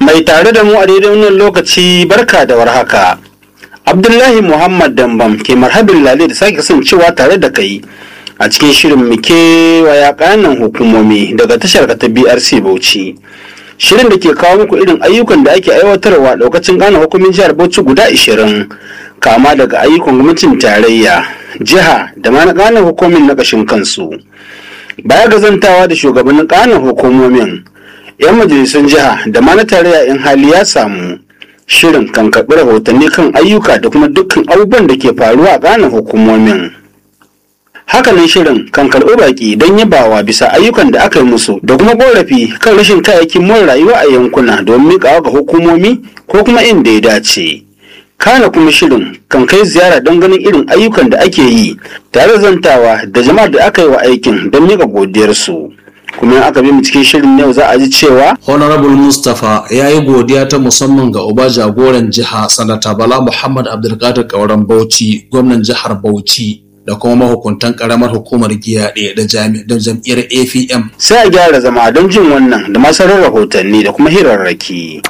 Mai tare da mu a daidai wannan lokaci barka da warhaka. Abdullahi Muhammad Dambam ke marhabin lale da sake kasancewa tare da kai a cikin shirin muke waya kanan hukumomi daga tashar ta BRC Bauchi. Shirin da ke kawo muku irin ayyukan da ake aiwatarwa lokacin gane hukumin jihar Bauchi guda 20 kama daga ayyukan gwamnatin tarayya, jiha da ma na ƙananan hukumin na ƙashin kansu. Baya ga zantawa da shugabannin ƙananan hukumomin, 'yan majalisun jiha da ma na tarayya in hali ya samu shirin kan karɓi rahotanni kan ayyuka da kuma dukkan abubuwan da ke faruwa a ƙananan hukumomin. Hakanan shirin kan karɓi baƙi don yabawa bisa ayyukan da aka yi musu da kuma ƙorafi kan rashin kayayyakin more rayuwa a yankuna don miƙawa ga hukumomi ko kuma inda ya dace. Kana kuma shirin kan kai ziyara don ganin irin ayyukan da ake yi tare da zantawa da jama'ar da aka yi wa aikin don miƙa godiyarsu. kuma in aka bi mu cikin shirin yau za a ji cewa honorable mustapha ya yi godiya ta musamman ga uba jagoran jiha sanata bala muhammad abdulkadir kauran bauchi gwamnan jihar bauchi da kuma mahukuntan karamar hukumar giyaɗe da jam'iyyar apm sai a gyara zama don jin wannan da masarar rahotanni da kuma hirarraki